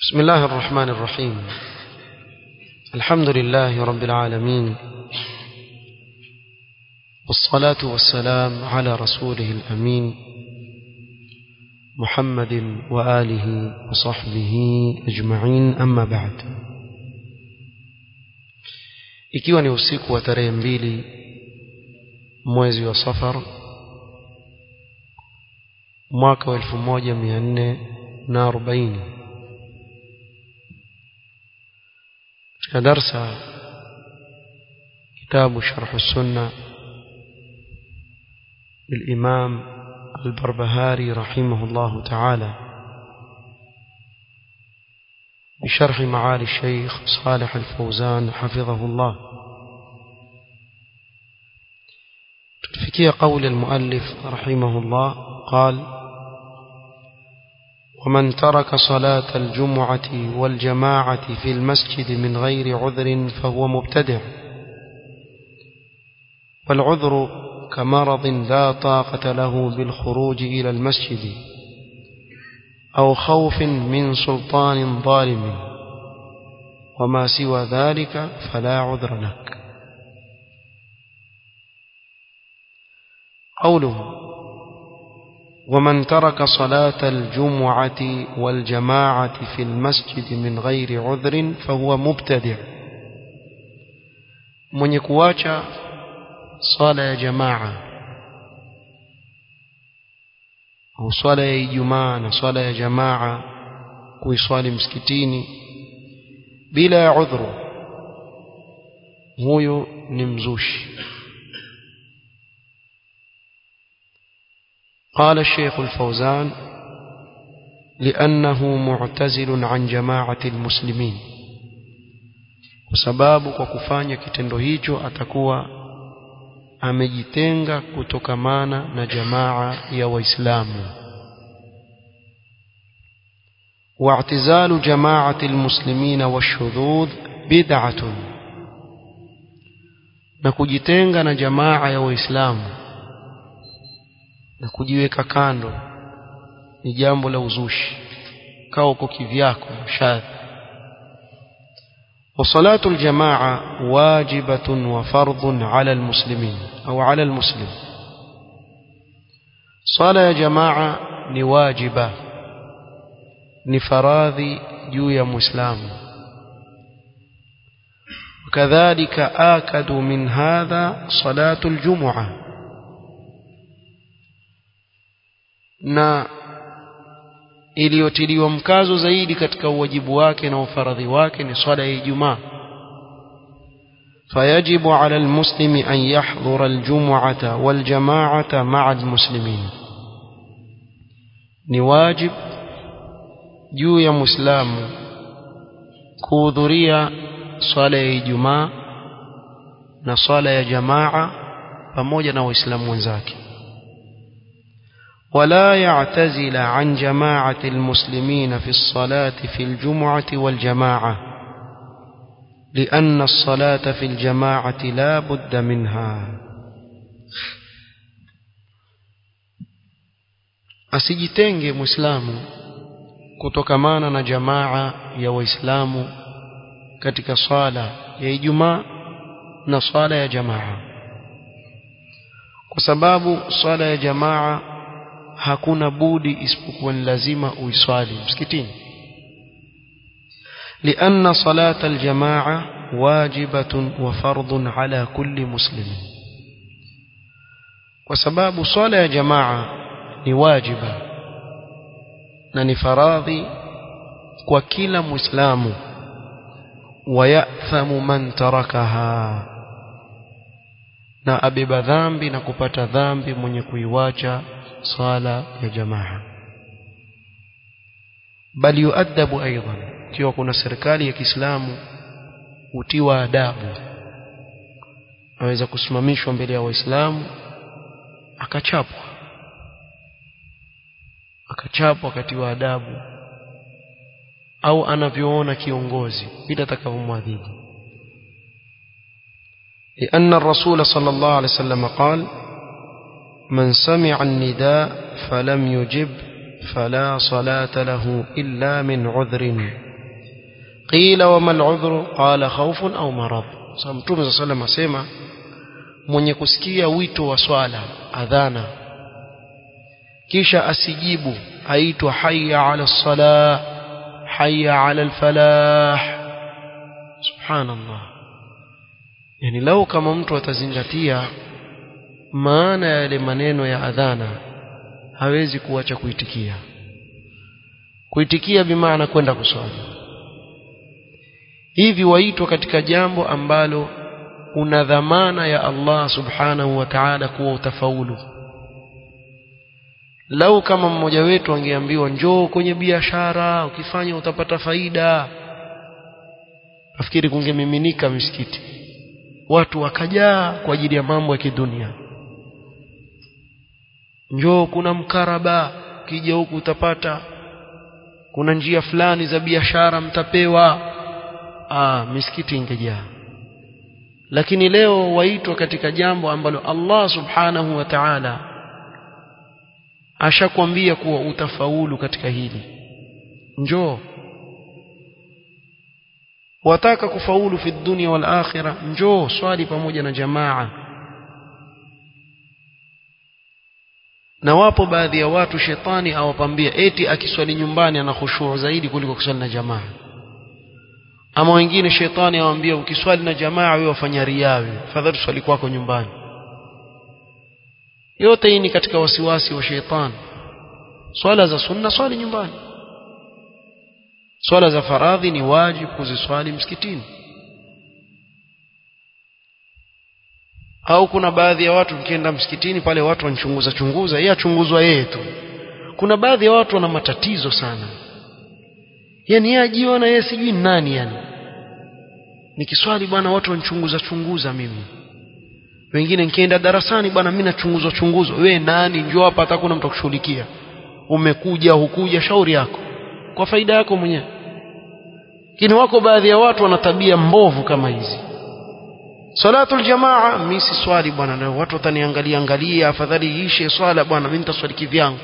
بسم الله الرحمن الرحيم الحمد لله رب العالمين والصلاة والسلام على رسوله الأمين محمد وآله وصحبه أجمعين أما بعد ikiwa ni usiku wa tarehe mbili mwezi wa safar mwaka wa elfu moja mia nne na arobaini katika darsa kitabu sharhu sunna للإمام البربهاري رحمه الله تعالى بشرح معالي الشيخ صالح الفوزان حفظه الله تفكي قول المؤلف رحمه الله قال ومن ترك صلاة الجمعة والجماعة في المسجد من غير عذر فهو مبتدع والعذر كمرض لا طاقة له بالخروج إلى المسجد أو خوف من سلطان ظالم وما سوى ذلك فلا عذر لك قوله ومن ترك صلاة الجمعة والجماعة في المسجد من غير عذر فهو مبتدع من يكواcha swala ya jamaa au swala ya ijumaa na swala ya jamaa kuiswali msikitini bila ya udhuru huyo ni mzushi قال الشيخ الفوزان لأنه معتزل عن جماعة المسلمين وسباب وكفانيا kitendo hicho atakuwa amejitenga kutokamana na jamaa ya waislamu واعتزال جماعة المسلمين والشذوذ بدعة na kujitenga na jamaa ya waislamu na kujiweka kando ni jambo la uzushi kaa uko kivyako shadhi وصلاة الجماعة واجبة وفرض على المسلمين أو على المسلم صلاة جماعة نواجبة نفراذي جوية مسلم وكذلك آكد من هذا صلاة الجمعة na iliyotiliwa mkazo zaidi katika uwajibu wake na ufaradhi wake ni swala ya Ijumaa فيجب على المسلم أن يحضر الجمعة والجماعة مع المسلمين نواجب juu ya muislamu kuhudhuria swala ya Ijumaa na swala ya jamaa pamoja na waislamu wenzake ولا يعتزل عن جماعة المسلمين في الصلاة في الجمعة والجماعة لأن الصلاة في الجماعة لا بد منها asijitenge muislamu kutokamana na jamaa ya waislamu katika swala ya ijumaa na swala ya jamaa kwa sababu swala ya jamaa hakuna budi isipokuwa ni lazima uiswali msikitini لأن صلاة الجماعة واجبة وفرض على كل مسلم وسباب صلاة جماعة نواجبة ننفراضي وكل مسلم ويأثم من تركها na abeba dhambi na kupata dhambi mwenye kuiwacha swala ya jamaa bali yuadabu aidan ikiwa kuna serikali ya Kiislamu utiwa adabu aweza kusimamishwa mbele ya waislamu akachapwa akachapwa akatiwa adabu au anavyoona kiongozi bila atakavyomwadhibu لأن الرسول صلى الله عليه وسلم قال من سمع النداء فلم يجب فلا صلاة له إلا من عذر qila wama al'udhru qala khawfun au marad sasa mtume sallallahu alayhi asema mwenye kusikia wito wa swala adhana kisha asijibu aitwa hayya ala salah hayya ala alfalah subhanallah yani lau kama mtu atazingatia maana ya yale maneno ya adhana hawezi kuacha kuitikia kuitikia bimaana kwenda kuswali hivi waitwa katika jambo ambalo una dhamana ya Allah subhanahu wa ta'ala kuwa utafaulu lau kama mmoja wetu angeambiwa njoo kwenye biashara ukifanya utapata faida nafikiri kungemiminika misikiti watu wakajaa kwa ajili ya mambo ya kidunia njoo kuna mkaraba ukija huku utapata kuna njia fulani za biashara mtapewa ah misikiti ingejaa lakini leo waitwa katika jambo ambalo Allah subhanahu wa ta'ala ashakwambia kuwa utafaulu katika hili njoo wataka kufaulu fi dunia wal akhirah njoo swali pamoja na jamaa na wapo baadhi ya watu shetani awapambia eti akiswali nyumbani ana khushuu zaidi kuliko kuswali na jamaa ama wengine shetani awaambia ukiswali na jamaa wewe wafanya riawe fadhali swali kwako nyumbani yote hii ni katika wasiwasi wa shetani swala za sunna swali nyumbani swala za faradhi ni wajibu kuziswali msikitini au kuna baadhi ya watu ukienda msikitini pale watu wanchunguza chunguza yeye achunguzwa yeye tu kuna baadhi ya watu wana matatizo sana yani yeye ajiona yeye sijui nani yani nikiswali bwana watu wanchunguza chunguza mimi wengine nikienda darasani bwana mimi nachunguzwa chunguzwa wewe nani njoo hapa hata kuna mtu kushughulikia umekuja hukuja shauri yako kwa faida yako mwenyewe lakini wako baadhi ya watu wana tabia mbovu kama hizi salatul jamaa mimi si swali bwana leo watu wataniangalia angalia afadhali ishe swala bwana mimi nitaswali kivyangu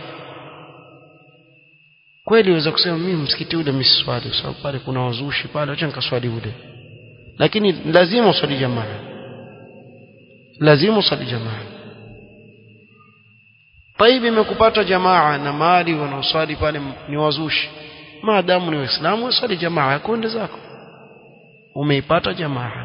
kweli waweza kusema mimi msikiti ule mimi swali kwa sababu pale kuna wazushi pale acha nikaswali ule lakini lazima uswali jamaa lazima uswali jamaa طيب imekupata jamaa na mali wanaoswali pale ni wazushi maadamu ni waislamu uswali jamaa kwende zako umeipata jamaa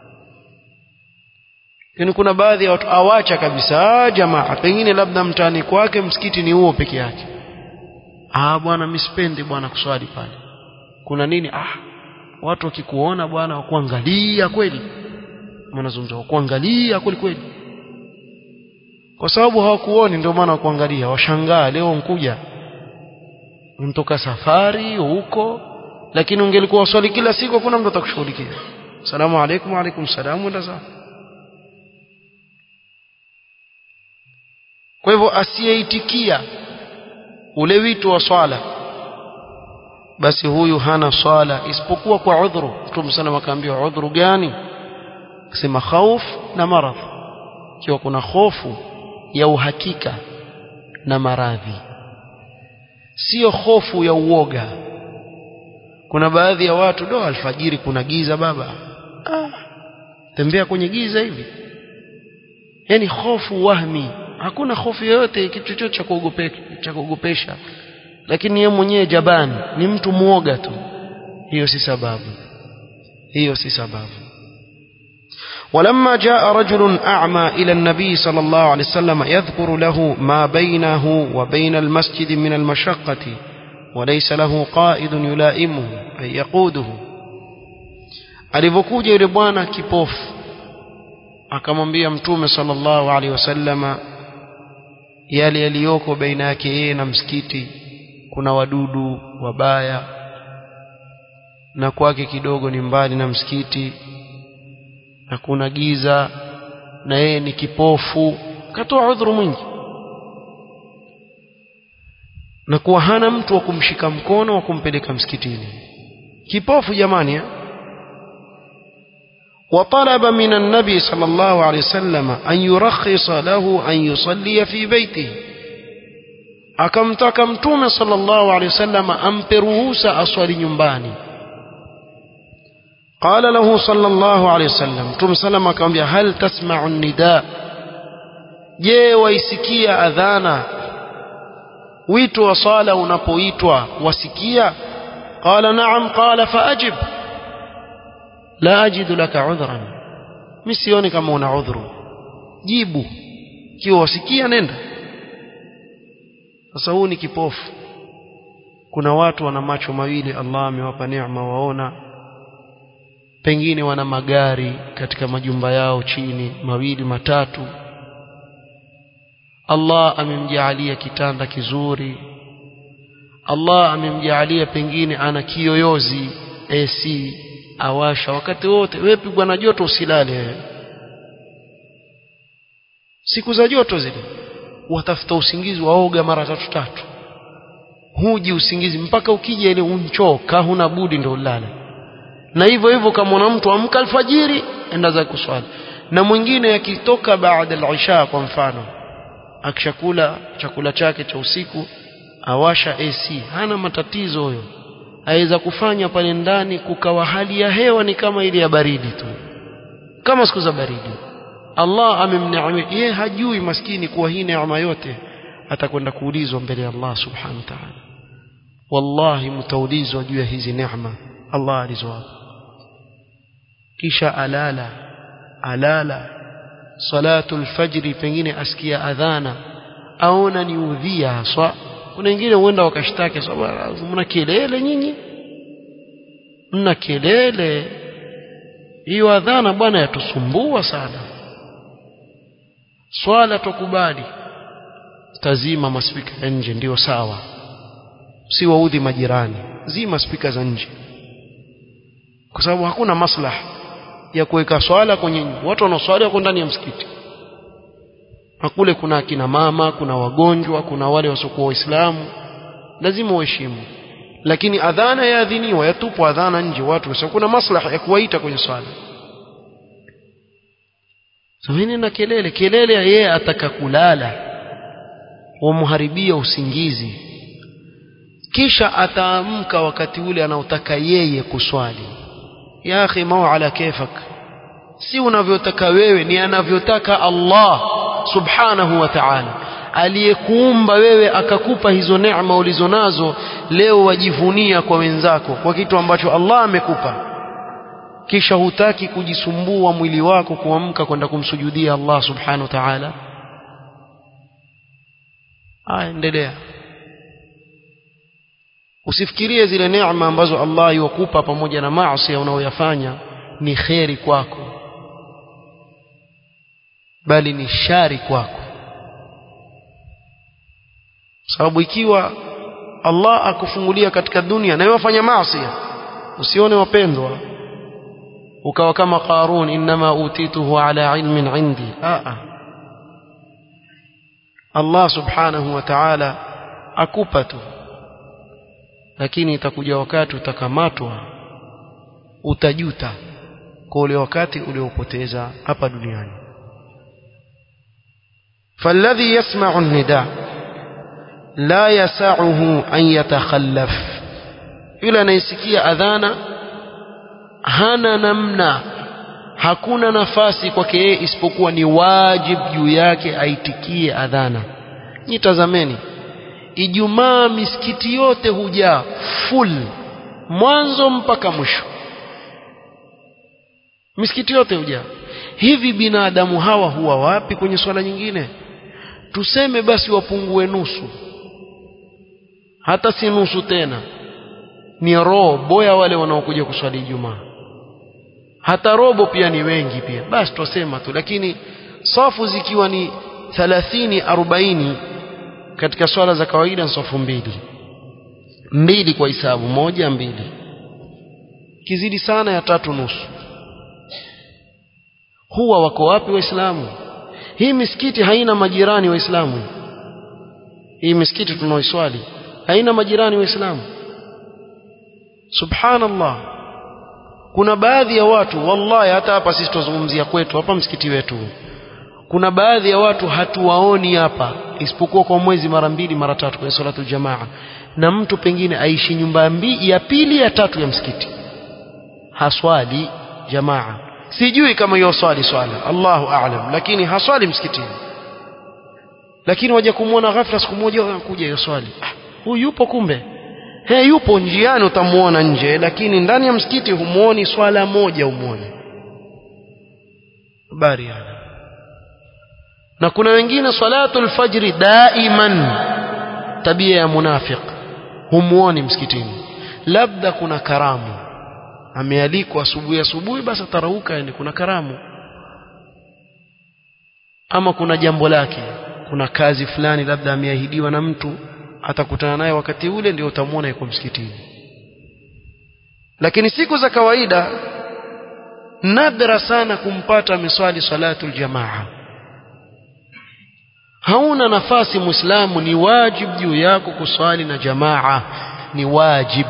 lakini kuna baadhi ya watu awacha kabisa jamaa pengine labda mtaani kwake msikiti ni huo peke yake ah bwana mimi sipendi bwana kuswali pale kuna nini ah watu wakikuona bwana wakuangalia kweli mnazungumza wakuangalia kweli kweli kwa sababu hawakuoni ndio maana wakuangalia washangaa leo nkuja mtoka safari huko lakini ungelikuwa uswali kila siku kuna mtu atakushughulikia salamu alaykum wa alaykum salaam wa zako kwa hivyo asiyeitikia ule wito wa swala basi huyu hana swala isipokuwa kwa udhuru mtume sana akaambiwa udhuru gani akasema khauf na maradhi ikiwa kuna hofu ya uhakika na maradhi sio hofu ya uoga kuna baadhi ya watu do alfajiri kuna giza baba ah, tembea kwenye giza hivi yani hofu wahmi hakuna hofu yoyote kitu chochote cha kuogopesha cha kuogopesha lakini yeye mwenyewe jabani ni mtu muoga tu hiyo si sababu hiyo si sababu ولما جاء رجل أعمى إلى النبي صلى الله عليه وسلم يذكر له ما بينه وبين المسجد من المشقة وليس له قائد يلائمه أي يقوده alivyokuja yule bwana kipofu akamwambia mtume sallallahu alaihi wasallama yale yaliyoko baina yake yeye na msikiti kuna wadudu wabaya na kwake kidogo ni mbali na msikiti na kuna giza na yeye ni kipofu katoa udhuru mwingi na kuwa hana mtu wa kumshika mkono wa kumpeleka msikitini kipofu jamani eh? وطلب من النبي صلى الله عليه وسلم أن يرخص له أن يصلي في بيته akamtaka mtume sallallahu alaihi wasallam ampe ruhusa aswali nyumbani قال له صلى الله عليه وسلم تم سلم akamwambia hal tasma'u nida je waisikia adhana wito wa sala unapoitwa wasikia qala na'am qala faajib la ajidu laka udhran mimi sioni kama una udhuru jibu kiwa wasikia nenda sasa huu ni kipofu kuna watu wana macho mawili Allah amewapa neema waona pengine wana magari katika majumba yao chini mawili matatu Allah amemjaalia kitanda kizuri Allah amemjaalia pengine ana kiyoyozi AC awasha wakati wote wewe pigwa na joto usilale wewe siku za joto zile watafuta usingizi waoga mara tatu tatu huji usingizi mpaka ukija ile unchoka huna budi ndio ulale na hivyo hivyo kama una mtu amka alfajiri enda za kuswali na mwingine akitoka baada al-isha kwa mfano akishakula chakula chake cha usiku awasha AC hana matatizo huyo aweza kufanya pale ndani kukawa hali ya hewa ni kama ile ya baridi tu kama siku za baridi Allah amemneemea yeye hajui maskini kuwa hii neema yote atakwenda kuulizwa mbele ya Allah subhanahu wa ta'ala wallahi mtaulizwa juu ya hizi neema Allah alizowapa kisha alala alala salatul fajri pengine asikia adhana aona ni udhia haswa kuna wengine huenda wakashtaki sababu mna kelele nyinyi mna kelele hiyo adhana bwana yatusumbua sana swala tukubali tazima maspika ya nje ndio sawa si waudhi majirani zima spika za nje kwa sababu hakuna maslaha ya kuweka swala kwenye watu wanaoswali wako ndani ya msikiti na kule kuna akina mama kuna wagonjwa kuna wale wasiokuwa waislamu lazima uheshimu lakini adhana yaadhiniwa yatupwa adhana nje watu kwa kuna maslaha ya kuwaita kwenye swala Samini na kelele kelele yeye ataka kulala wamharibia usingizi kisha ataamka wakati ule anaotaka yeye kuswali ya akhi mau ala kefak si unavyotaka wewe ni anavyotaka Allah subhanahu wa ta'ala aliyekuumba wewe akakupa hizo neema ulizonazo leo wajivunia kwa wenzako kwa kitu ambacho Allah amekupa kisha hutaki kujisumbua mwili wako kuamka kwenda kumsujudia Allah subhanahu wa ta'ala aya endelea usifikirie zile neema ambazo Allah yukupa pamoja na maasi unaoyafanya ni kheri kwako bali ni shari kwako sababu ikiwa Allah akufungulia katika dunia na wafanya maasi usione wapendwa ukawa kama Qarun inma utituhu ala ilmin indi a Allah subhanahu wa ta'ala akupa tu lakini itakuja wakati utakamatwa utajuta kwa ule wakati uliopoteza hapa duniani فالذي يسمع النداء لا يسعه أن يتخلف yule anayesikia adhana hana namna hakuna nafasi kwake yeye isipokuwa ni wajib juu yake aitikie adhana nitazameni Ijumaa misikiti yote hujaa full mwanzo mpaka mwisho misikiti yote hujaa hivi binadamu hawa huwa wapi kwenye swala nyingine tuseme basi wapungue nusu hata si nusu tena ni robo ya wale wanaokuja kuswali Ijumaa hata robo pia ni wengi pia basi twasema tu lakini safu zikiwa ni 30 40 katika swala za kawaida safu mbili mbili kwa hisabu moja mbili kizidi sana ya tatu nusu huwa wako wapi waislamu hii misikiti haina majirani waislamu hii misikiti tunaoiswali haina majirani waislamu subhanallah kuna baadhi ya watu wallahi hata hapa sisi tuzungumzia kwetu hapa msikiti wetu kuna baadhi ya watu hatuwaoni hapa isipokuwa kwa mwezi mara mbili mara tatu kwenye salatu jamaa na mtu pengine aishi nyumba mbi, ya pili ya tatu ya msikiti haswali jamaa sijui kama hiyo swali swala Allahu a'lam lakini haswali msikitini lakini waje kumwona ghafla siku moja anakuja hiyo swali ah, huyu yupo kumbe he yupo njiani utamuona nje lakini ndani ya msikiti humuoni swala moja umuone habari yana na kuna wengine salatul fajri daiman tabia ya munafiq humuoni msikitini labda kuna karamu amealikwa asubuhi asubuhi basi atarauka yani kuna karamu ama kuna jambo lake kuna kazi fulani labda ameahidiwa na mtu atakutana naye wakati ule ndio utamwona yuko msikitini lakini siku za kawaida nadra sana kumpata miswali salatul jamaa hauna nafasi muislamu ni wajib juu yako kuswali na jamaa ni wajib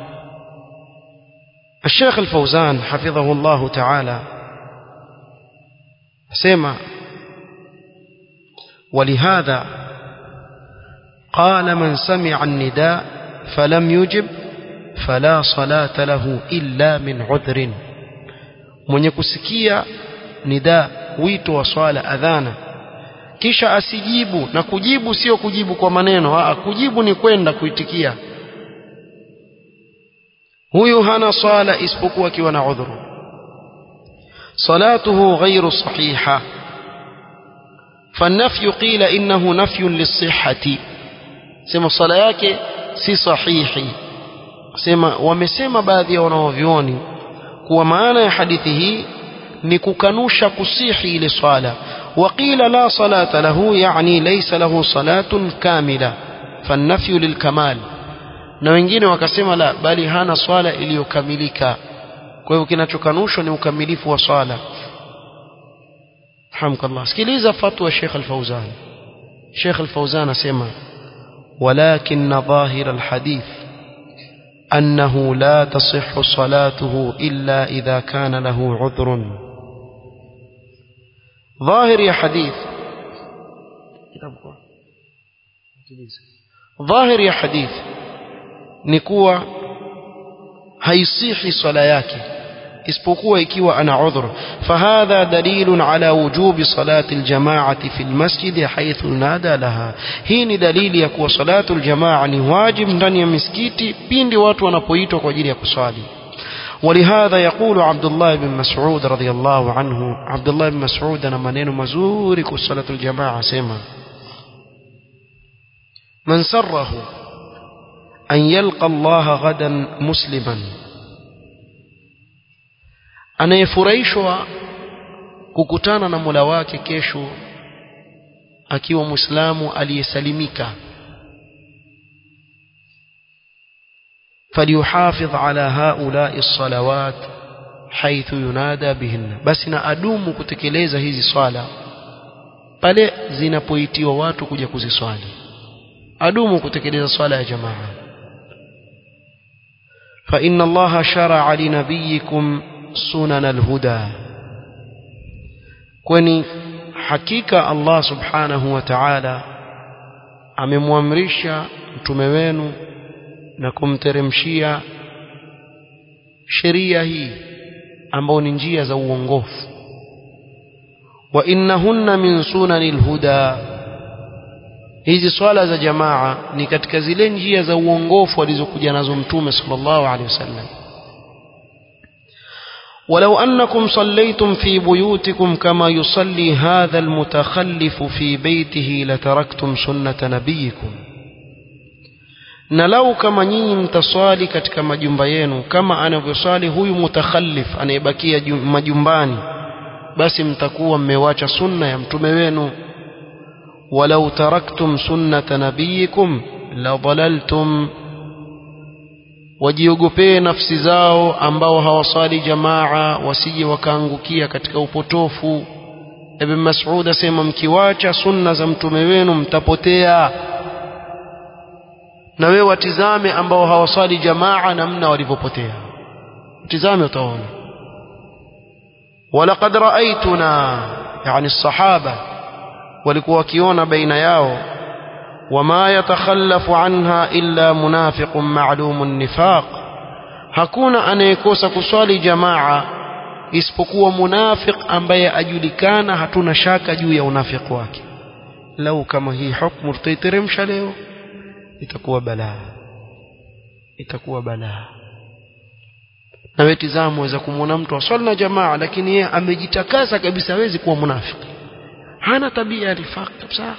الشيخ الفوزان حفظه الله تعالى سمع ولهذا قال من سمع النداء فلم يجب فلا صلاة له إلا من عذر من يكسكيا نداء wito wa swala adhana kisha asijibu na kujibu sio kujibu kwa maneno aa kujibu ni kwenda kuitikia huyu hana swala isipokuwa akiwa na udhuru salatuhu ghairu sahiha فالنفي قيل إنه نفي للصحة سما صلاة yake si sahihi sema wamesema baadhi ya wanaovioni kuwa maana ya hadithi hii ni kukanusha kusihi ile swala وقيل لا صلاة له يعني ليس له صلاة كاملة فالنفي للكمال na wengine wakasema la bali hana swala iliyokamilika kwa hivyo kinachokanushwa ni ukamilifu wa swala hamkallah sikiliza fatwa Sheikh Al-Fauzan Sheikh Al-Fauzan asema ولكن ظاهر الحديث أنه لا تصح صلاته إلا إذا كان له عذر ظاهر يا حديث ظاهر يا حديث نكوى haisihi swala yake isipokuwa ikiwa ana udhur fahadha dalilun ala wujubi salati aljamaati fi almasjid haythu nada laha hii ni dalili ya kuwa salatu aljamaa ni wajib ndani ya misikiti pindi watu wanapoitwa kwa ajili ya kuswali ولهذا يقول عبد الله بن مسعود رضي الله عنه عبد الله بن مسعود أنا منين مزورك صلاة الجماعة سيما من سره أن يلقى الله غدا مسلما anayefurahishwa kukutana na Mola wake kesho akiwa Muislamu aliyesalimika فليحافظ على هؤلاء الصلوات حيث ينادى بهن basi na adumu kutekeleza hizi swala pale zinapoitiwa watu kuja kuziswali adumu kutekeleza swala ya jamaa فإن الله شرع لنبيكم سنن الهدى kwani hakika Allah subhanahu wa ta'ala amemwamrisha mtume wenu na kumteremshia sheria hii ambao ni njia za uongofu wa innahunna min sunanil huda hizi swala za jamaa ni katika zile njia za uongofu alizokuja nazo mtume sallallahu alaihi wasallam ولو أنكم صليتم في بيوتكم كما يصلي هذا المتخلف في بيته لتركتم سنة نبيكم na lau kama nyinyi mtaswali katika majumba yenu kama anavyoswali huyu mutakhallif anayebakia majumbani basi mtakuwa mmewacha sunna ya mtume wenu walau taraktum sunnata nabiyikum la dhalaltum wajiogopee nafsi zao ambao hawasali jamaa wasije wakaangukia katika upotofu ibn mas'ud asema mkiwacha sunna za mtume wenu mtapotea na wewe watizame ambao hawasali jamaa namna walivyopotea tizame utaona walaqad raaituna yani sahaba walikuwa wakiona baina yao wama yatakhallafu anha illa munafiqun ma'lumun nifaq hakuna anayekosa kuswali jamaa isipokuwa munafiq ambaye ajulikana hatuna shaka juu ya unafiki wake lau kama hii hukumu tutaiteremsha leo itakuwa balaa itakuwa balaa na wewe tizama waweza kumwona mtu aswali na jamaa lakini yeye amejitakasa kabisa hawezi kuwa munafiki hana tabia ya nifaq kabisa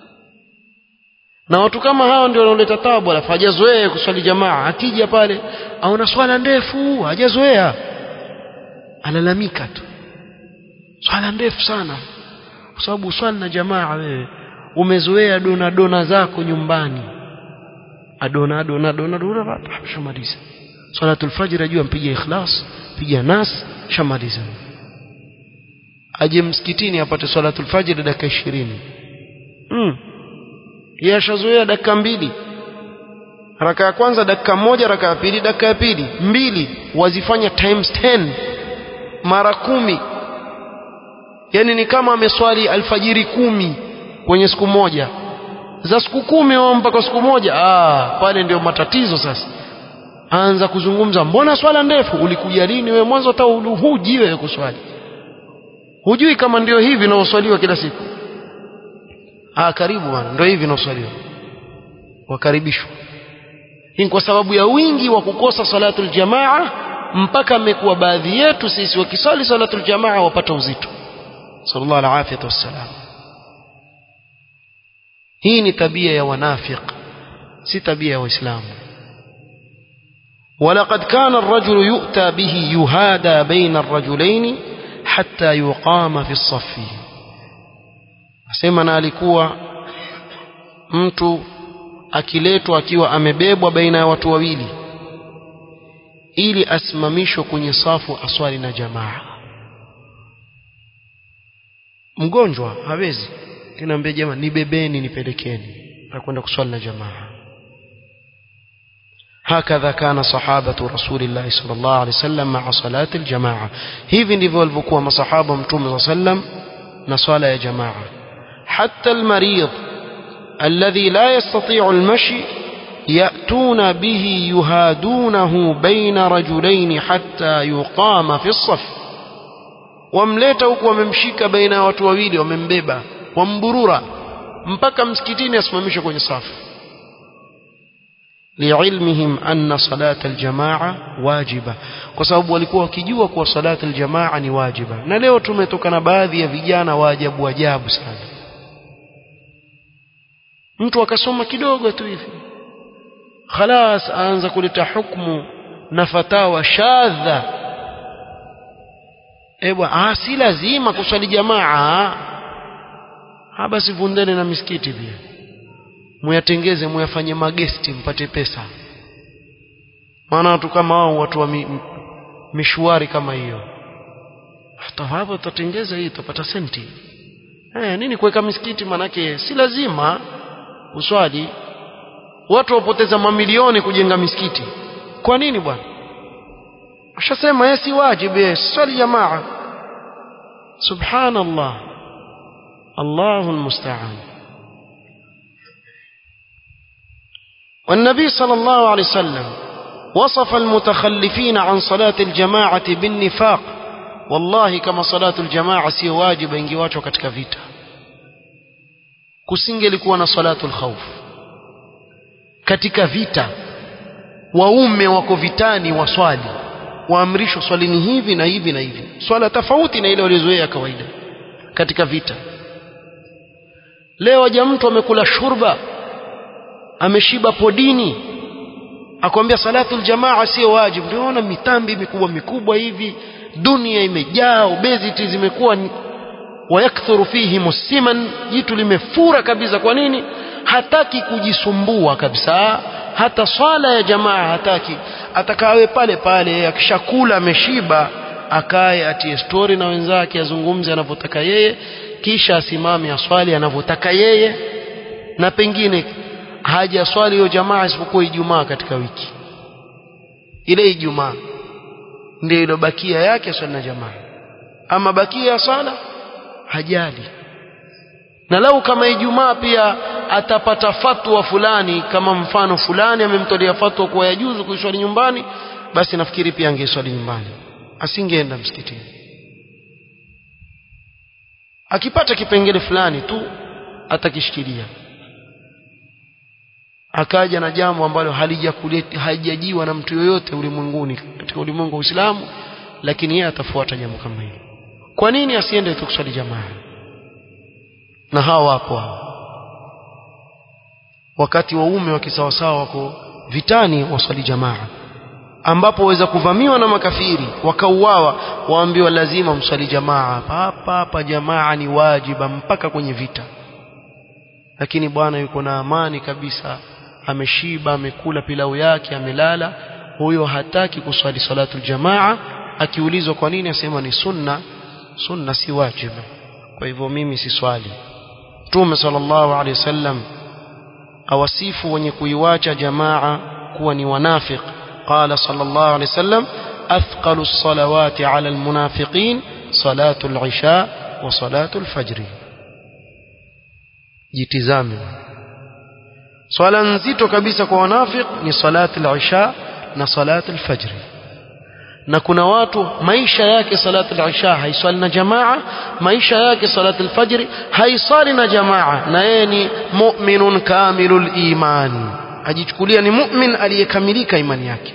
na watu kama hao ndio wanaoleta tabu alafu hajazoea kuswali jamaa akija pale aona swala ndefu hajazoea alalamika tu swala ndefu sana kwa sababu swali na jamaa wewe umezoea dona dona zako nyumbani adona dona dona dona shamaliza salatul fajr ajua mpige ikhlas piga nas shamaliza aje msikitini apate salatul fajr dakika 20 mm yeye ashazoea dakika mbili raka ya kwanza dakika moja raka ya pili dakika ya pili mbili wazifanya times 10 mara kumi yani ni kama ameswali alfajiri kumi kwenye siku moja za siku kumi au mpaka siku moja ah pale ndio matatizo sasa anza kuzungumza mbona swala ndefu ulikuja lini wewe mwanzo hata huji wewe kuswali hujui kama ndio hivi inaoswaliwa kila siku ah karibu bwana ndio hivi inaoswaliwa wakaribishwa hii kwa sababu ya wingi wa kukosa salatul jamaa mpaka amekuwa baadhi yetu sisi wakisali salatul jamaa wapata uzito sallallahu alaihi wasallam hii ni tabia ya wanafiq si tabia ya waislamu ولقد كان الرجل يؤتى به يهادى بين الرجلين حتى يقام في الصف asema na alikuwa mtu akiletwa akiwa amebebwa baina ya watu wawili ili asimamishwe kwenye safu aswali na jamaa mgonjwa hawezi kinaambia jamaa nibebeni nipelekeni nakwenda kuswali na jamaa هكذا كان صحابة رسول الله صلى الله عليه وسلم مع صلاة الجماعة hivi ndivyo walivyokuwa masahaba mtume صلى الله عليه وسلم na swala ya jamaa حتى المريض الذي لا يستطيع المشي يأتون به يهادونه بين رجلين حتى يقام في الصف wamleta huku wamemshika baina ya watu wawili wamembeba wamburura mpaka msikitini asimamishwe kwenye safu liilmihim anna salata aljamaa wajiba kwa sababu walikuwa wakijua kuwa salata aljamaa ni wajiba na leo tumetoka na baadhi ya vijana wa ajabu ajabu sana mtu akasoma kidogo tu hivi khalas aanza kuleta hukumu na fatawa shadha ebwa ah si lazima kuswali jamaa ah basi vundeni na misikiti pia muyatengeze muyafanye magesti mpate pesa maana watu kama wao watu wa mi, mishwari kama hiyo hata hapo tutatengeza hii tutapata senti eh nini kuweka misikiti manake si lazima uswali watu wapoteza mamilioni kujenga misikiti kwa nini bwana ushasema yeye si wajibu yeye swali jamaa subhanallah Allahu almusta'an والنبي صلى الله عليه وسلم وصف المتخلفين عن صلاة الجماعة بالنفاق والله كما صلاة الجماعة سي واجب ingiwachwa katika vita kusingelikuwa na salatul khawf katika vita waume wako vitani waswali waamrishwa swalini hivi na hivi na hivi swala tofauti na ile waliozoea kawaida katika vita leo aja mtu amekula shurba ameshiba podini akwambia salatul jamaa sio wajibu unaona mitambi mikubwa mikubwa hivi dunia imejaa obesity zimekuwa wayakthuru fihi musiman jitu limefura kabisa kwa nini hataki kujisumbua kabisa hata swala ya jamaa hataki atakawe pale pale akishakula ameshiba akae atie story na wenzake azungumze anavyotaka yeye kisha asimame aswali anavyotaka yeye na pengine haja swali hiyo jamaa isipokuwa Ijumaa katika wiki ile Ijumaa ndio ilobakia yake swali na jamaa ama bakia ya swala hajali na lau kama Ijumaa pia atapata fatwa fulani kama mfano fulani amemtolea fatwa kuwa yajuzu kuiswali nyumbani basi nafikiri pia angeswali nyumbani asingeenda msikitini akipata kipengele fulani tu atakishikilia akaja na jambo ambalo halijajiwa na mtu yoyote ulimwenguni katika ulimwengu wa Uislamu lakini yeye atafuata jambo kama hilo kwa nini asiende tu kuswali jamaa na hawa wapo hao wakati waume wa kisawasawa wako vitani waswali jamaa ambapo waweza kuvamiwa na makafiri wakauawa waambiwa lazima mswali jamaa hapa hapa jamaa ni wajiba mpaka kwenye vita lakini bwana yuko na amani kabisa ameshiba amekula pilau yake amelala huyo hataki kuswali salatu jamaa akiulizwa kwa nini asema ni sunna sunna si wajibu kwa hivyo mimi si swali Mtume sallallahu alaihi wasallam awasifu wenye kuiwacha jamaa kuwa ni wanafiq qala sallallahu alaihi wasallam athqalu as-salawati ala al-munafiqin salatu al-isha wa salatu al-fajr jitizame swala nzito kabisa kwa wanafiq ni salatu al-isha na salatu al-fajr na kuna watu maisha yake salatu al-isha haiswali na jamaa maisha yake salatu al-fajr haiswali na jamaa na yeye ni mu'minun kamilul iman ajichukulia ni mu'min aliyekamilika imani yake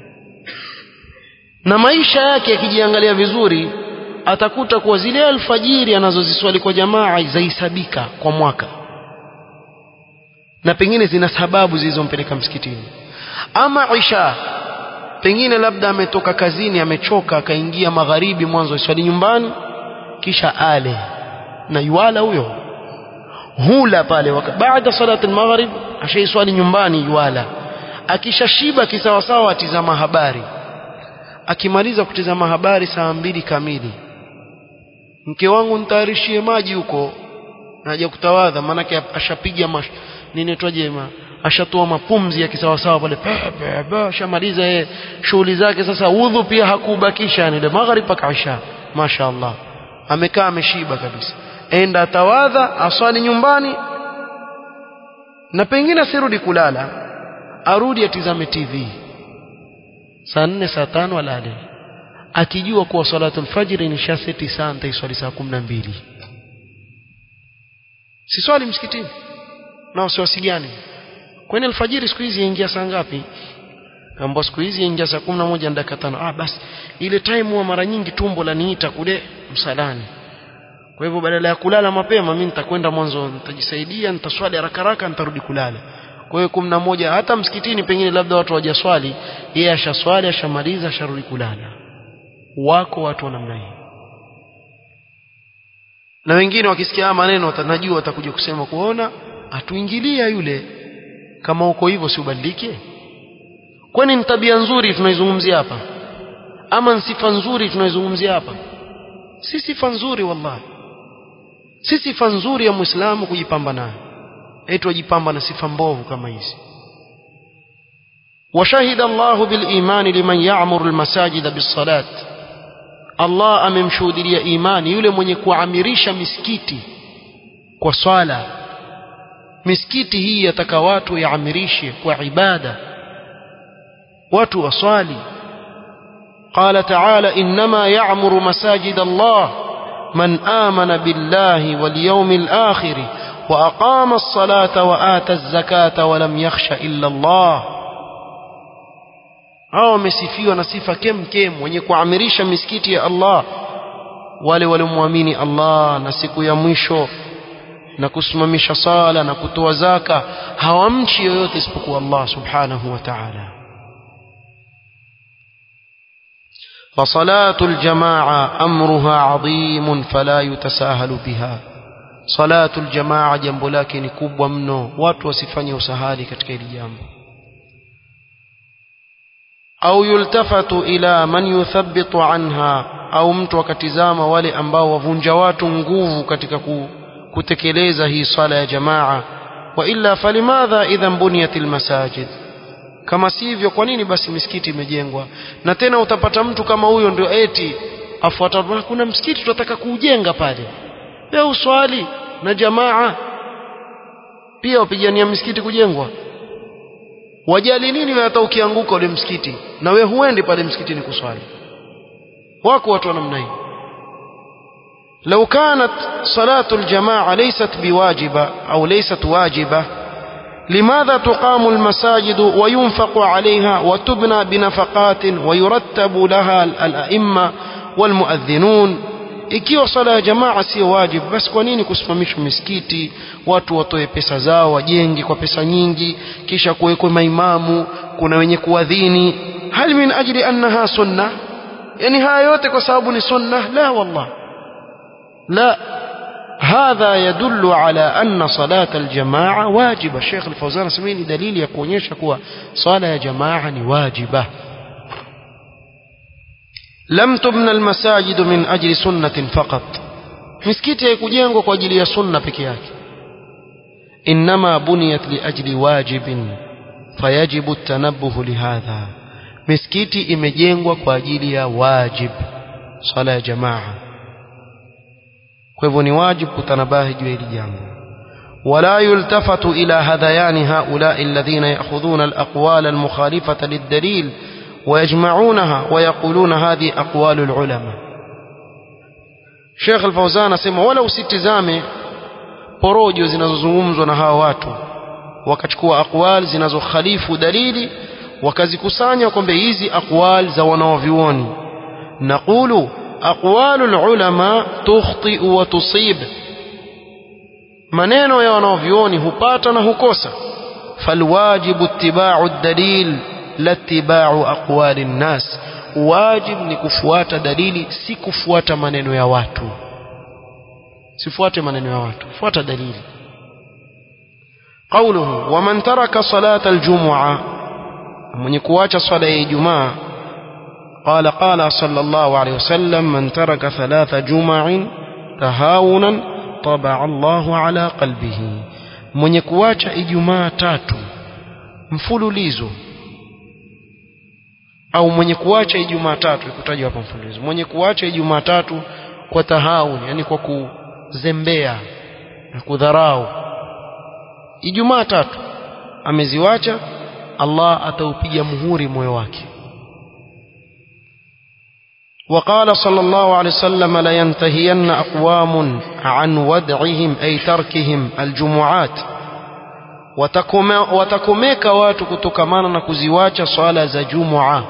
na maisha yake yakijiangalia vizuri atakuta kuwa zile alfajiri anazoziswali kwa jamaa zaisabika kwa mwaka na pengine zina sababu zilizompeleka msikitini ama isha pengine labda ametoka kazini amechoka akaingia magharibi mwanzo iswali nyumbani kisha ale na yuala huyo hula pale baada salati al-maghrib ashaiswali nyumbani yuala akishashiba kisawasawa atizama habari akimaliza kutizama habari saa mbili kamili mke wangu nitayarishie maji huko naja kutawadha maanake ashapiga nini twaje ashatoa mapumzi ya kisawasawa pale ashamaliza yeye shughuli zake sasa udhu pia hakubakisha yani ile magharib mpaka isha mashaallah amekaa ameshiba kabisa enda atawadha aswali nyumbani na pengine asirudi kulala arudi atizame TV saa nne saa tano alale akijua kuwa salatul fajri ni shaseti saa nitaiswali saa kumi na mbili siswali msikitini na wasiwasiliani kwani alfajiri siku hizi yaingia saa ngapi ambao siku hizi yaingia saa kumi na moja na dakika tano ah basi ile time huwa mara nyingi tumbo laniita kule msalani kwa hivyo badala ya kulala mapema mimi nitakwenda mwanzo nitajisaidia nitaswali haraka haraka nitarudi kulala kwa hiyo kumi na moja hata msikitini pengine labda watu hawajaswali yeye ashaswali ashamaliza asharudi kulala wako watu wa namna hii na wengine wakisikia maneno watanajua watakuja kusema kuona atuingilia yule kama uko hivyo si ubadilike kwani ni tabia nzuri tunaizungumzia hapa ama ni sifa nzuri tunaizungumzia hapa si sifa nzuri wallahi si sifa nzuri ya muislamu kujipamba nayo eti wajipamba na sifa mbovu kama hizi وشهد الله بالإيمان لمن يعمر المساجد بالصلاة الله amemshuhudia imani yule mwenye kuamirisha misikiti kwa swala misikiti hii yataka watu yaamirishe kwa ibada watu waswali قال تعالى إنما يعمر مساجد الله من آمن بالله واليوم الآخر وأقام الصلاة وآتى الزكاة ولم يخش إلا الله hao wamesifiwa na sifa kem kem wenye kuamirisha misikiti ya Allah wale waliomwamini Allah na siku ya mwisho na kusimamisha sala na kutoa zaka hawamchi yoyote isipokuwa Allah subhanahu wa ta'ala فصلاة الجماعة أمرها عظيم فلا يتساهل بها صلاة الجماعة جنب لكن كبوة منه watu wasifanye usahali katika hili jambo au yultafatu ila man yuthabbitu anha au mtu akatizama wale ambao wavunja watu nguvu katika kutekeleza hii swala ya jamaa wa illa falimadha idhan buniyat almasajid kama sivyo kwa nini basi misikiti imejengwa na tena utapata mtu kama huyo ndio eti afuata kuna msikiti tunataka kuujenga pale leo uswali na jamaa pia wapigania misikiti kujengwa wajali nini wewe hata ukianguka ule msikiti na wewe huendi pale msikitini kuswali wako watu wa namna hii لو كانت صلاة الجماعة ليست بواجبة أو ليست واجبة لماذا تقام المساجد وينفق عليها وتبنى بنفقات ويرتب لها الأئمة والمؤذنون ikiwa swala ya jamaa sio wajibu basi kwa nini kusimamishwa misikiti watu watoe pesa zao wajenge kwa pesa nyingi kisha kuwekwe maimamu kuna wenye kuadhini hal min ajli annaha sunna yani haya yote kwa sababu ni sunna la wallah la هذا يدل على أن صلاة الجماعة واجبة الشيخ الفوزان سميني دليل يكون يشكوى صلاة جماعة واجبة لم تبنى المساجد من أجل سنة فقط مسكيتي يكجينغو kwa ajili ya sunna peke yake إنما بنيت لأجل واجب فيجب التنبه لهذا misikiti imejengwa kwa ajili ya wajib swala ya jamaa kwa hivyo ni wajibu kutanabahi juu ya hili jambo ولا يلتفت إلى هذيان هؤلاء الذين يأخذون الأقوال المخالفة للدليل ويجمعونها ويقولون هذه أقوال العلماء شيخ الفوزان asema wala usitizame porojo zinazozungumzwa na hawa watu wakachukua aqwal zinazokhalifu dalili wakazikusanya kwamba hizi aqwal za wanaovyuoni naqulu aqwalu ulama tukhti wa tusib maneno ya wanaovyuoni hupata na hukosa falwajibu ittiba'u ad-dalil la ittiba'u aqwali an-nas wajib ni kufuata dalili si kufuata maneno ya watu sifuate maneno ya watu fuata dalili قوله ومن ترك صلاة الجمعة من يكواش صلاة الجمعة قال قال صلى الله عليه وسلم من ترك ثلاث جمع تهاونا طبع الله على قلبه من يكواش إجماع تاتو mfululizo au mwenye kuacha ijumaa tatu ikutajwa hapa mfululizo mwenye kuacha ijumaa tatu kwa tahauni yani kwa kuzembea na kudharau ijumaa tatu ameziwacha Allah ataupiga muhuri moyo wake وقال صلى الله عليه وسلم لينتهين أقوام عن ودعهم أي تركهم الجمعات watakomeka watu kutokamana na kuziwacha swala za jumua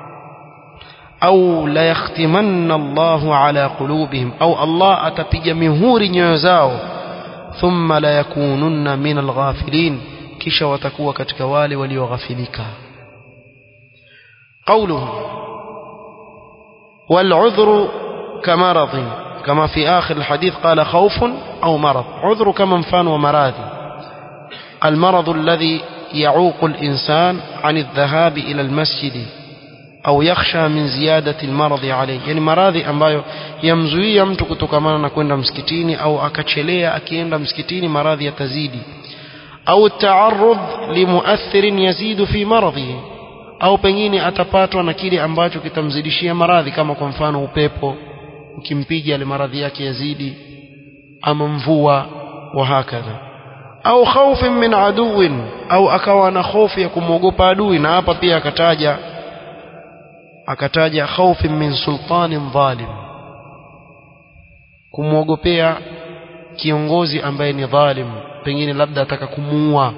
au la yakhtimanna Allahu ala qulubihim au Allah atapiga mihuri nyoyo zao thumma la yakununna min alghafilin kisha watakuwa katika wale walioghafilika qawluhu والعذر كمرض كما في آخر الحديث قال خوف أو مرض عذر كمنفان ومراضي المرض الذي يعوق الإنسان عن الذهاب إلى المسجد أو يخشى من زيادة المرض عليه يعني maradhi ambayo yamzuia mtu kutokamana na kwenda msikitini au akachelea akienda msikitini maradhi yatazidi au taarrud limuathirin yazidu fi maradhihi au pengine atapatwa na kile ambacho kitamzidishia maradhi kama kwa mfano upepo ukimpiga ile maradhi yake yazidi ama mvua wa hakadha au khaufin min aduwin au akawa na hofu ya kumwogopa adui na hapa pia akataja akataja khaufin min sultanin dhalim kumwogopea kiongozi ambaye ni dhalim pengine labda ataka kumuua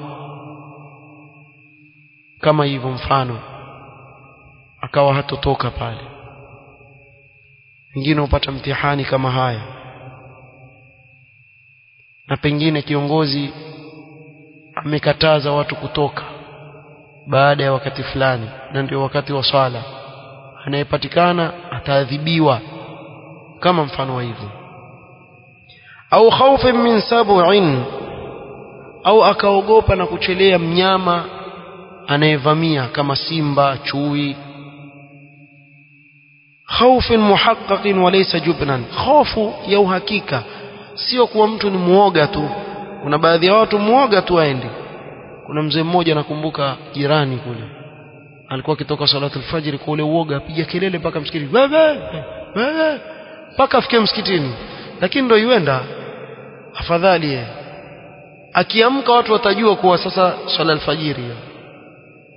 kama hivyo mfano akawa hatotoka pale wengine hupata mtihani kama haya na pengine kiongozi amekataza watu kutoka baada ya wakati fulani na ndio wakati wa swala anayepatikana ataadhibiwa kama mfano wa hivyo au khaufin min sab'in au akaogopa na kuchelea mnyama anayevamia kama simba chui khaufin muhaqqaqin wa laysa jubnan khofu ya uhakika sio kuwa mtu ni muoga tu kuna baadhi ya watu muoga tu aende kuna mzee mmoja nakumbuka jirani kule alikuwa akitoka salatu alfajiri kwa ule uoga apiga kelele mpaka msikitini wewe wewe mpaka afike msikitini lakini ndio yuenda afadhali yeye akiamka watu watajua kuwa sasa swala alfajiri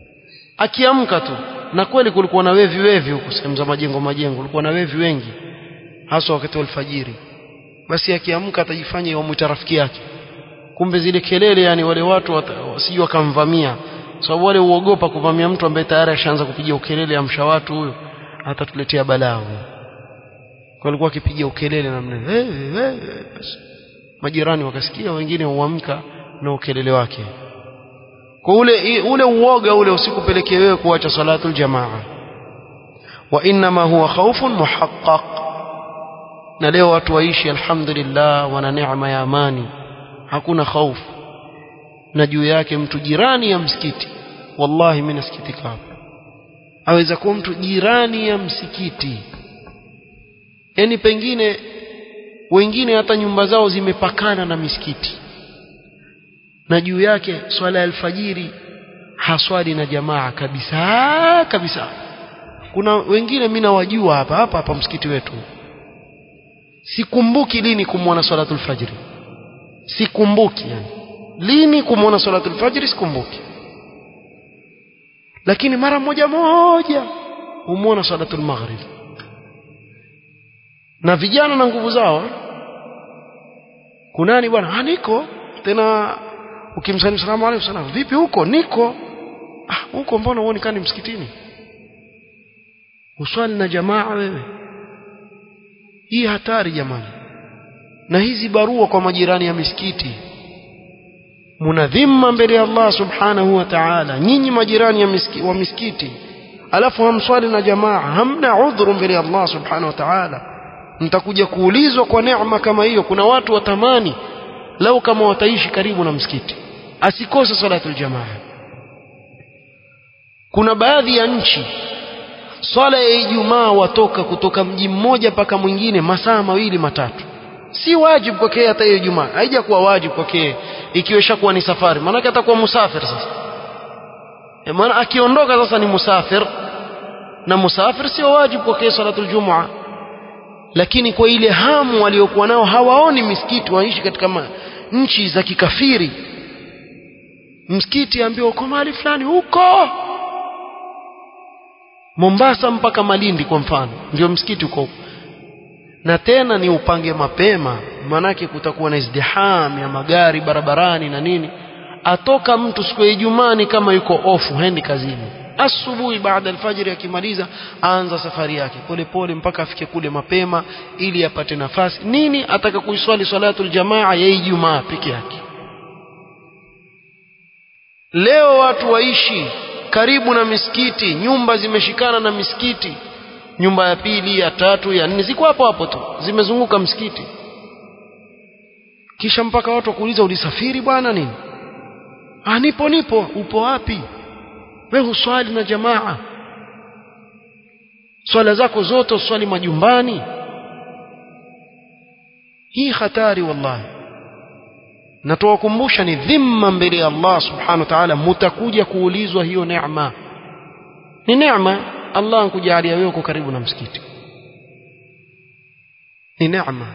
akiamka tu na kweli kulikuwa na wevi wevi huko sehemu za majengo majengo kulikuwa na wevi wengi hasa wakati wa alfajiri basi akiamka atajifanya yamwita rafiki yake kumbe zile kelele yani wale watu wasije wakamvamia sababu wale uogopa kuvamia mtu ambaye tayari ashaanza kupiga ukelele amsha watu huyo atatuletea balaa huyo kwa alikuwa akipiga ukelele namna hey, hey, basi majirani wakasikia wengine huamka na ukelele wake kwa ule ule uoga ule usikupelekee wewe kuacha salatul jamaa wa inma huwa khawfun muhaqqaq na leo watu waishi alhamdulillah wana neema ya amani hakuna hofu na juu yake mtu jirani ya msikiti wallahi mimi nasikitika hapo aweza kuwa mtu jirani ya msikiti yani pengine wengine hata nyumba zao zimepakana na misikiti na juu yake swala ya alfajiri haswali na jamaa kabisa kabisa kuna wengine mimi nawajua hapa hapa hapa msikiti wetu sikumbuki lini kumwona salatul fajri sikumbuki yani lini kumwona salatul fajri sikumbuki lakini mara moja moja humwona salatul maghrib na vijana na nguvu zao kunani bwana niko tena ukimsalimu salamu alayhi wasallam vipi huko niko ah huko mbona uonekani msikitini uswali na jamaa wewe hii hatari jamani na hizi barua kwa majirani ya misikiti munadhima mbele ya Allah subhanahu wa ta'ala nyinyi majirani ya miski, wa misikiti alafu hamswali na jamaa hamna udhuru mbele ya Allah subhanahu wa ta'ala mtakuja kuulizwa kwa neema kama hiyo kuna watu watamani lau kama wataishi karibu na msikiti asikose salatul jamaa kuna baadhi ya nchi swala ya Ijumaa watoka kutoka mji mmoja mpaka mwingine masaa mawili matatu si wajibu kwake hata hiyo Ijumaa haija kuwa wajibu kwake ikiwa ishakuwa ni safari maana atakuwa musafir sasa e maana akiondoka sasa ni musafir na musafir sio wajibu kwake salatul jumaa lakini kwa ile hamu waliokuwa nao hawaoni misikiti waishi katika ma, nchi za kikafiri msikiti ambiwa uko mahali fulani huko Mombasa mpaka Malindi kwa mfano ndio msikiti uko na tena ni upange mapema manake kutakuwa na izdiham ya magari barabarani na nini atoka mtu siku ya Ijumaa kama yuko ofu hendi kazini asubuhi baada alfajiri akimaliza aanza safari yake pole pole mpaka afike kule mapema ili apate nafasi nini ataka kuiswali salatul jamaa ya Ijumaa peke yake leo watu waishi karibu na misikiti nyumba zimeshikana na misikiti nyumba ya pili ya tatu ya nne ziko hapo hapo tu zimezunguka msikiti kisha mpaka watu wakuuliza ulisafiri bwana nini ah nipo nipo upo wapi we huswali na jamaa swala zako zote uswali majumbani hii hatari wallahi na tuwakumbusha ni dhima mbele ya Allah subhanahu wa ta'ala mutakuja kuulizwa hiyo neema ni neema Allah ankujalia wewe uko karibu na msikiti ni neema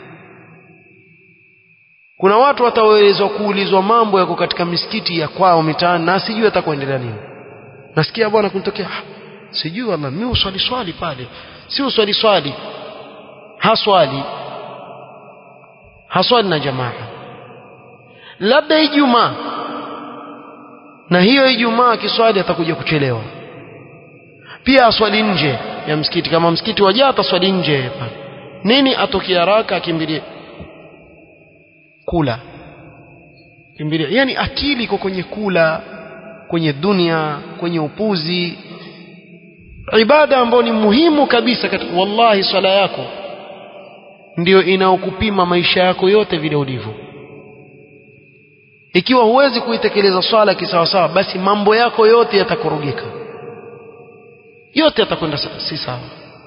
kuna watu watawezwa kuulizwa mambo yako katika misikiti ya kwao mitaani na sijui atakuendelea nini nasikia bwana kunitokea ah, sijui wala mimi uswali swali pale si uswali swali haswali haswali na jamaa labda Ijumaa na hiyo Ijumaa kiswali atakuja kuchelewa pia aswali nje ya msikiti kama msikiti wajaa ataswali nje pale nini atokie haraka akimbilie kula kimbilia yani akili iko kwenye kula kwenye dunia kwenye upuzi ibada ambayo ni muhimu kabisa katika wallahi swala yako ndio inaokupima maisha yako yote vile ulivyo ikiwa huwezi kuitekeleza swala kisawasawa basi mambo yako yote yatakorogeka yote yatakwenda si sawa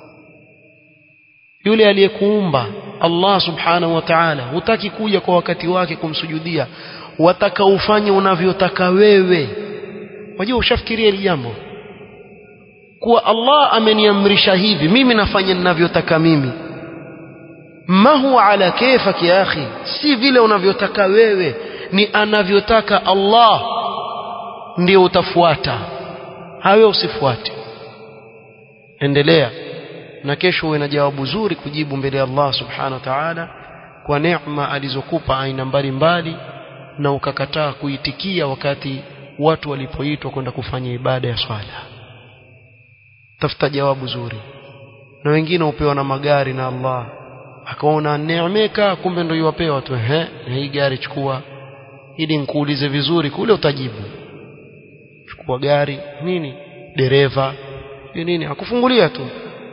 yule aliyekuumba Allah subhanahu wa ta'ala hutaki kuja kwa wakati wake kumsujudia wataka ufanye unavyotaka wewe wajua ushafikiria hili jambo kuwa Allah ameniamrisha hivi mimi nafanya ninavyotaka mimi ma huwa ala kayfak ya akhi si vile unavyotaka wewe ni anavyotaka Allah ndio utafuata hawe usifuate endelea na kesho uwe na jawabu zuri kujibu mbele ya Allah subhanahu wa ta'ala kwa neema alizokupa aina mbalimbali na ukakataa kuitikia wakati watu walipoitwa kwenda kufanya ibada ya swala tafuta jawabu zuri na wengine upewa na magari na Allah akaona neemeka kumbe ndio yuwapewa tu ehe na hii gari chukua ili nikuulize vizuri kule utajibu chukua gari nini dereva ni nini akufungulia tu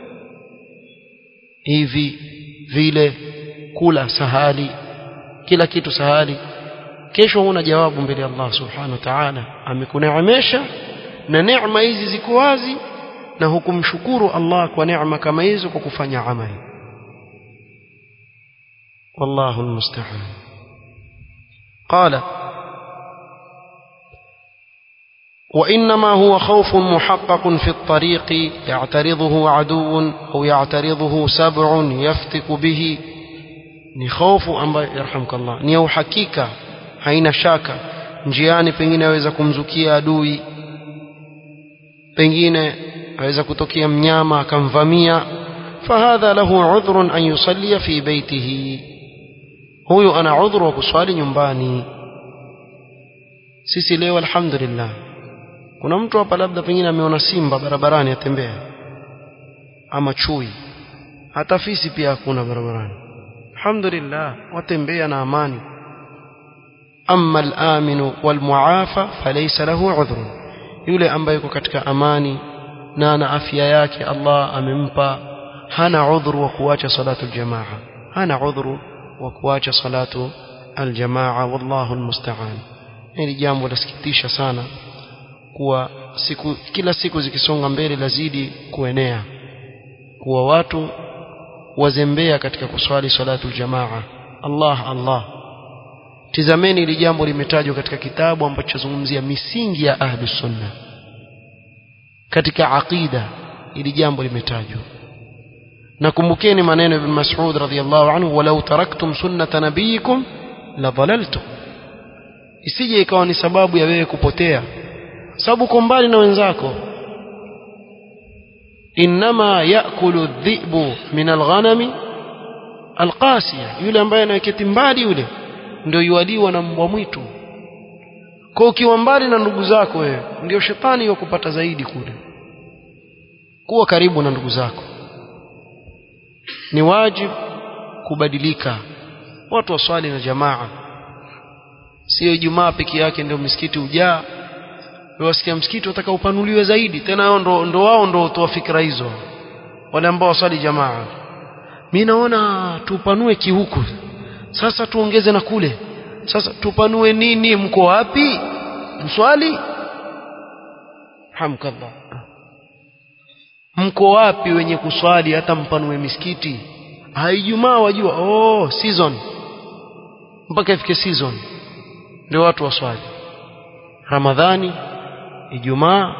hivi vile kula sahali kila kitu sahali kesho huna jawabu mbele ya Allah subhanahu wa ta'ala amekuneemesha na neema hizi ziko wazi na hukumshukuru Allah kwa neema kama hizo kwa kufanya amali wallahu almusta'an qala وإنما هو خوف محقق في الطريق يعترضه عدو أو يعترضه سبع يفتك به ni hofu ambayo yarhamkallah ni ya uhakika haina shaka njiani pengine aweza kumzukia adui pengine aweza kutokea mnyama akamvamia fahadha lahu udhrun an yusallia fi baitihi huyu ana udhuru wa kuswali nyumbani sisi leo alhamdulillah kuna mtu hapa labda pengine ameona simba barabarani atembea ama chui hata fisi pia hakuna barabarani alhamdulillah watembea na amani amma al-aminu wal-muafa falaysa lahu udhrun yule ambaye yuko katika amani na ana afya yake Allah amempa hana udhuru wa kuacha salatu al-jamaa hana udhuru wa kuacha salatu al-jamaa wallahu al-musta'an hili jambo lasikitisha sana kuwa siku kila siku zikisonga mbele lazidi kuenea kuwa watu wazembea katika kuswali salatu jamaa Allah Allah tizameni ili jambo limetajwa katika kitabu ambacho zungumzia misingi ya ahli sunna katika aqida ili jambo limetajwa nakumbukeni maneno ibn Mas'ud radhiyallahu anhu walau taraktum sunnata nabiyikum la dhalaltum isije ikawa ni sababu ya wewe kupotea sababu uko mbali na wenzako inma yakulu dhibu min alghanami alqasiya yule ambaye anaketi mbali yule ndio yualiwa na mbwa mwitu kwa ukiwa mbali na ndugu zako wewe ndio shetani yakupata zaidi kule kuwa karibu na ndugu zako ni wajibu kubadilika watu waswali na jamaa sio Ijumaa peke yake ndio misikiti ujaa wasikia msikiti wataka upanuliwe zaidi tena wao ndo, ndo wao ndo toa fikra hizo wale ambao waswali jamaa mimi naona tupanue kihuku sasa tuongeze na kule sasa tupanue nini mko wapi mswali hamkallah mko wapi wenye kuswali hata mpanue misikiti haijumaa wajua oh season mpaka ifike season ndio watu waswali ramadhani ijumaa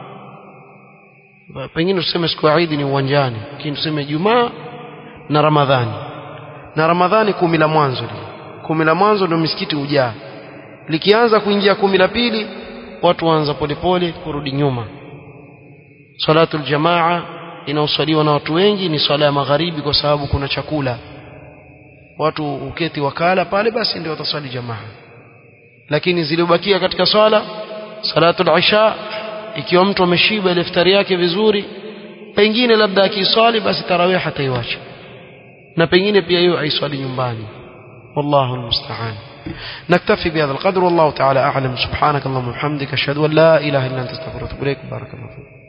pengine tuseme siku ya Eid ni uwanjani lakini tuseme ijumaa na ramadhani na ramadhani kumi la mwanzo kumi la mwanzo ndio misikiti hujaa likianza kuingia kumi la pili watu waanza polepole kurudi nyuma salatul jamaa inaosaliwa na watu wengi ni swala ya magharibi kwa sababu kuna chakula watu uketi wakala pale basi ndio wataswali jamaa lakini zilizobakia katika swala salatul isha ikiwa mtu ameshiba ile iftari yake vizuri pengine labda akiswali basi tarawih hataiwacha na pengine pia hiyo aiswali nyumbani والله المستعان نكتفي بهذا القدر والله تعالى أعلم سبحانك اللهم وبحمدك أشهد أن لا إله إلا أنت استغفرك وأتوب إليك بارك الله فيك